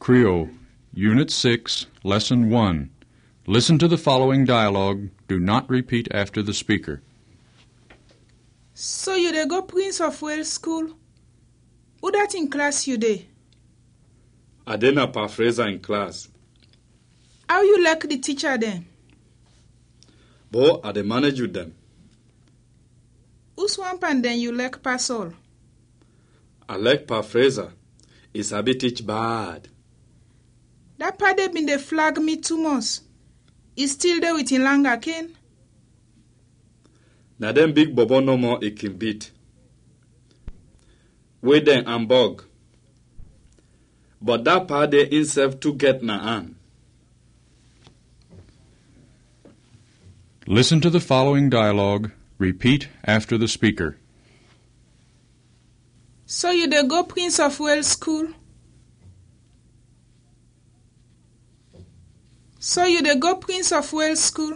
Creole, Unit 6, Lesson 1. Listen to the following dialogue. Do not repeat after the speaker. So you dey go Prince of Wales school? Who dat in class you dey? I dey na paraphrase in class. How you like the teacher dem? But I dey manage with them. Who swamp and dem you like pass all? I like paraphraser. He sabi teach bad. Dat pade bin dey flag me two months. E still dey with him langa cane? Na dem big bobo no more he can beat. Wey dem Hamburg. But that part dey himself to get na hand. Listen to the following dialogue. Repeat after the speaker. So you dey go Prince of Wales school? So you dey go Prince of Wales school?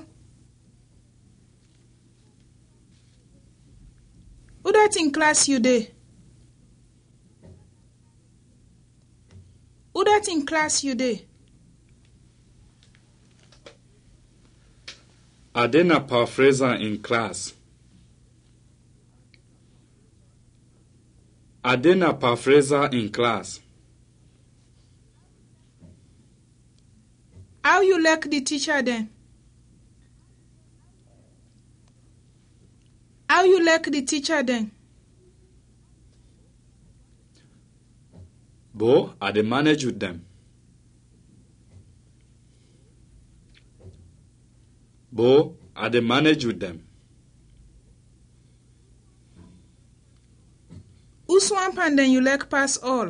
Who dat in class you dey? Who dat in class you dey? I dey na paraphraser in class. I dey na paraphraser in class. How you like the teacher dem? How you like the teacher dem? But I dey manage with them. But I dey manage with them. Who swamp and dem you like pass all?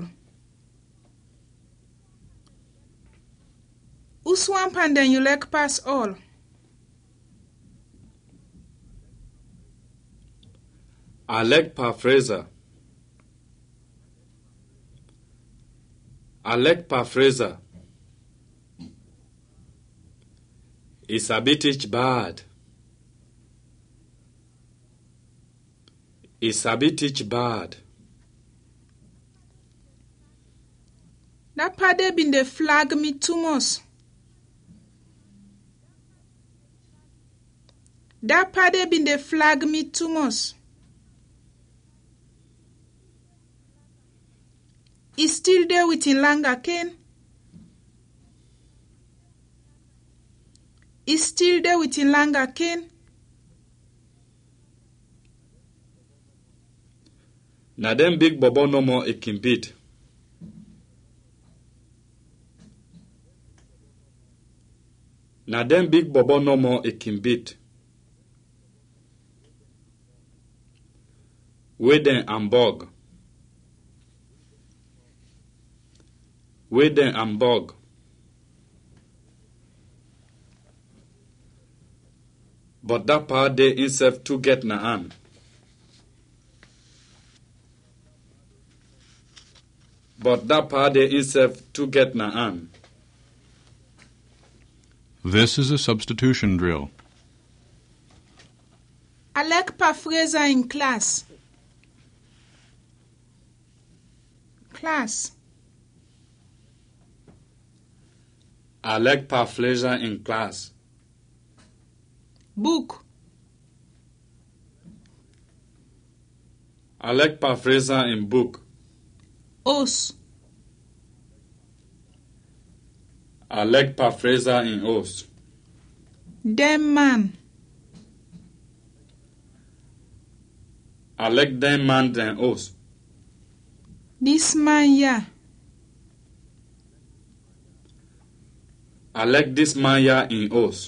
Who swamp and dem you like pass all? I like paraphraser. I like paraphraser. He sabi teach bad. He sabi teach bad. Dat pade bin dey flag me two months. Dat pade bin dey flag me two months. E still dey with him langa cane? E still dey with him langa cane? Na dem big bobo no more he can beat. Na dem big bobo no more he can beat. Wey dem Hamburg. Wey dem Hamburg. But that part dey himself to get na hand. But that part dey himself to get na hand. This is a substitution drill. I like paraphraser in class. Class. I like paraphraser in class. Book. I like paraphraser in book. Os. I like paraphraser in host. Dem man. I like them man than host. Dis man ya. I like this man here in host.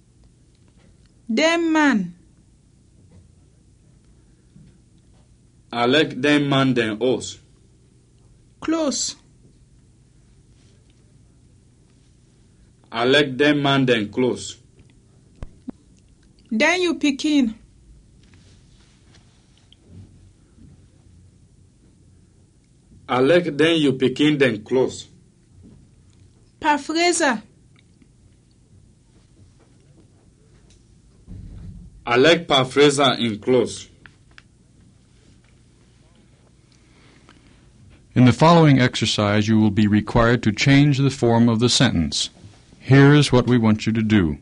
Dem man. I like them man than host. Close. I like them man than close. Den you pikin. I like them you picking them close. Paraphraser. I like paraphraser in close. In the following exercise, you will be required to change the form of the sentence. Here is what we want you to do.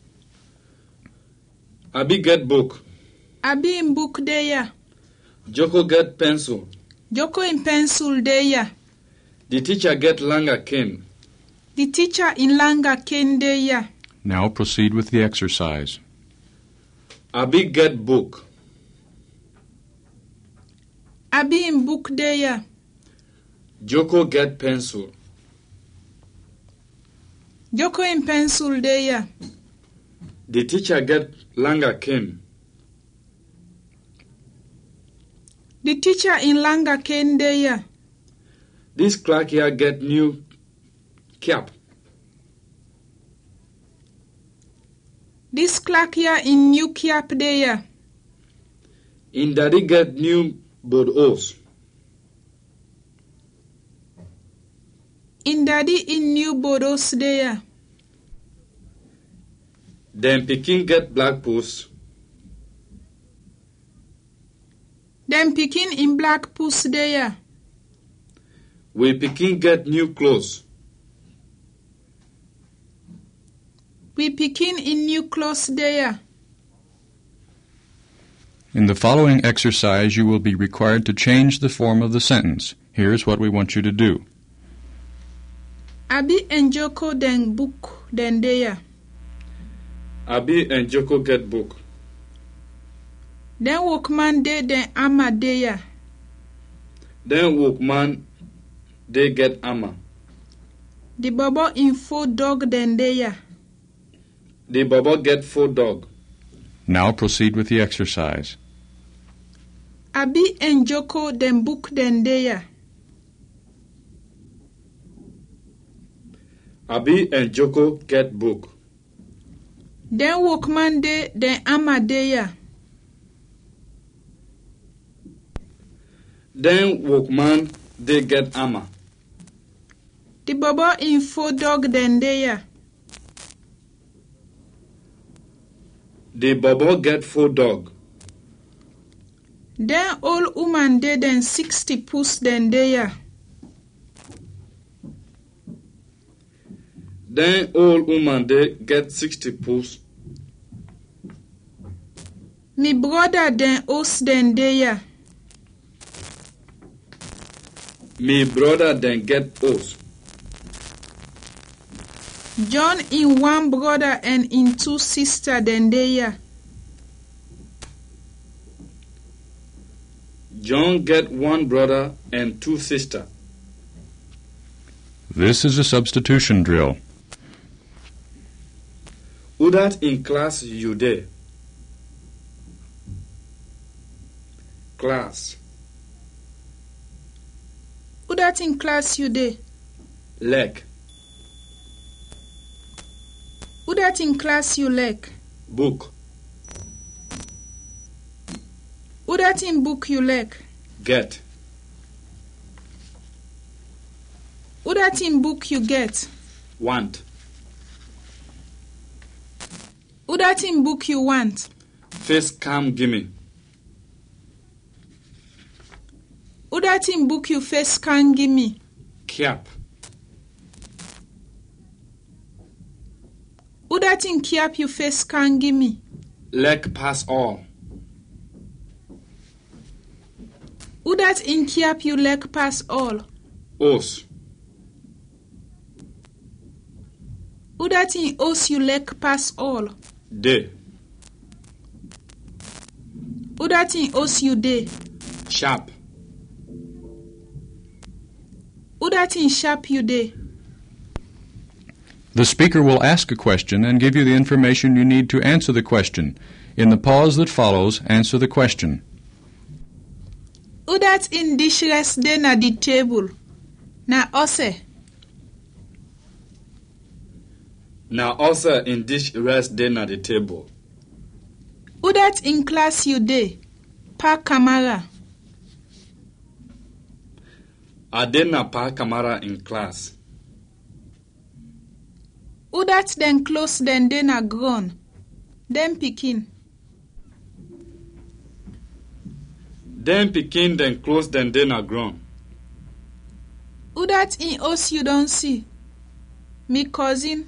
Abi get book. Abi in book dey ya. Joko get pencil. Joko in pencil dey ya. The teacher get langa cane. The teacher in langa cane dey ya. Now proceed with the exercise. Abi get book. Abi in book dey ya. Joko get pencil. Joko in pencil dey ya. The teacher get langa cane. The teacher in langa cane dey ya. This clerk here get new cap. This clerk here in new cap dey ya. In daddy get new board hose. In daddy in new bodos dey ya. Then pikin get black post. Dem pikin in black puss dey ya. We pikin get new clothes. We pikin in new clothes dey ya. In the following exercise, you will be required to change the form of the sentence. Here's what we want you to do. Abi and Joko den book den dey ya. Abi and Joko get book. Den workman dey den ama dey ya. Then workman they get armor. The bobo in four dog den dey ya. The baba get four dog. Now proceed with the exercise. Abi and Joko den book den dey ya. Abi and Joko get book. Den workman dey den ama dey ya. Then workman they get armor. The bobo in four dog den dey ya. The baba get four dog. Den old woman dey den sixty puss den dey ya. Then old woman they get sixty pools. Me brother den os den dey ya. Me brother then get oats. John in one brother and in two sister den dey ya. John get one brother and two sister. This is a substitution drill. Who that in class you there? Class. Who dat in class you dey? Leg. Who dat in class you like? Book. Who dat in book you like? Get. Who dat in book you get? Want. Who dat in book you want? Face come gimme. Who dat in book you face can give me? Cap. Who dat in cap you face can give me? Leg pass all. Who dat in cap you like pass all? Os. Who dat in os you like pass all? De. Who dat in os you dey? Sharp. Who dat in sharp you dey? The speaker will ask a question and give you the information you need to answer the question. In the pause that follows, answer the question. Who dat in dish rest dey na the table? Na ose. Now also in dish rest then at the table. Who dat in class you dey? Pa Kamara. Adena pa camera in class. Who dat den close den dey na ground? Dem pikin. Then pikin then close then then ground. Who that in house you don't see? Me cousin.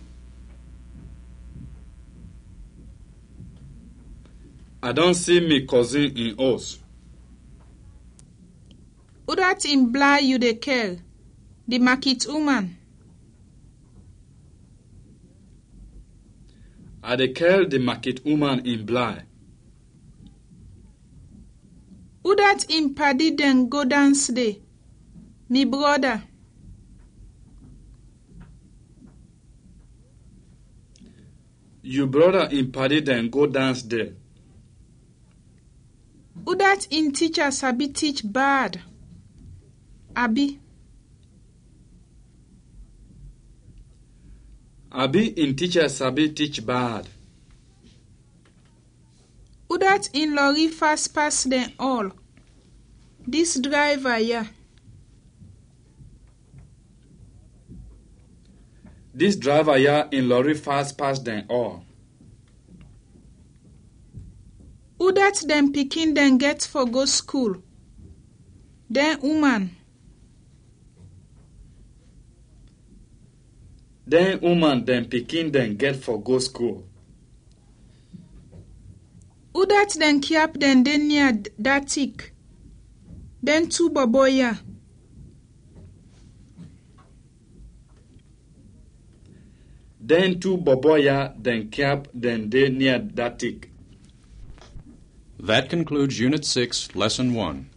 I don't see me cousin in house. Who that in blind you dey care? The market woman. I dey care the market woman in Bly. Who that in paddy dem go dance day? Me brother. You brother in party then go dance there. Who that in teacher sabi teach bad? Abi. Abi in teacher sabi teach bad. Who that in lorry fast pass them all? This driver, yeah. This driver here in lorry fast pass them all. Who that them pikin them get for go school? Then woman. Then woman then pikin then get for go school. Who that them cap them dey near d- that tick? Then two bobo, yeah. Then two boboya then cap then dey near that tick. That concludes Unit 6, Lesson 1.